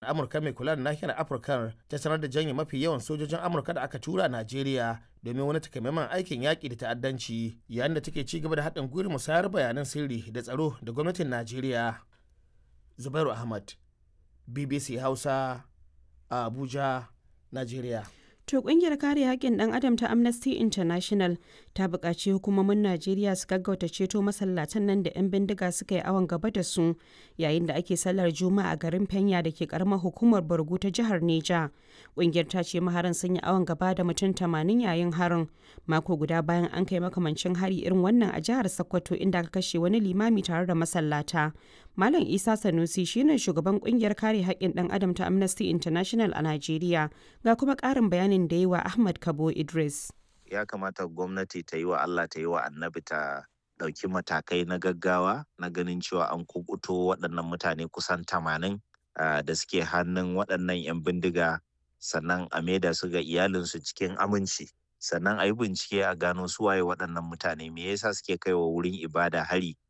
amurka mai kula da nahiyar afirka ta sanar da janye mafi yawan sojojin amurka da aka tura najeriya domin wani takamaiman aikin yaƙi da ta'addanci yayin da take ci gaba da haɗin gwiwar musayar bayanan sirri da tsaro da gwamnatin najeriya zubairu ahmad bbc hausa a abuja najeriya To kungiyar kare haƙƙin ɗan adam ta Amnesty International ta buƙaci hukumomin Najeriya su gaggauta ceto masallatan nan da 'yan bindiga suka yi awon gaba da su yayin da ake sallar Juma'a a garin Fenya da ke karamar hukumar Borgu ta jihar Neja. Kungiyar ta ce maharan sun yi awon gaba da mutum tamanin yayin harin mako guda bayan an kai makamancin hari irin wannan a jihar Sokoto inda aka kashe wani limami tare da masallata. Malam Isa Sanusi shine shugaban kungiyar kare haƙƙin ɗan adam ta Amnesty International a Najeriya ga kuma ƙarin bayanin da yi wa Ahmad Kabo Idris. Ya kamata gwamnati ta yi wa Allah ta yi wa annabi ta ɗauki matakai na gaggawa na ganin cewa an kubuto waɗannan mutane kusan tamanin da suke hannun waɗannan 'yan bindiga sannan a maida su ga iyalinsu cikin aminci sannan a yi bincike a gano su waye waɗannan mutane me yasa suke kaiwa wurin ibada hari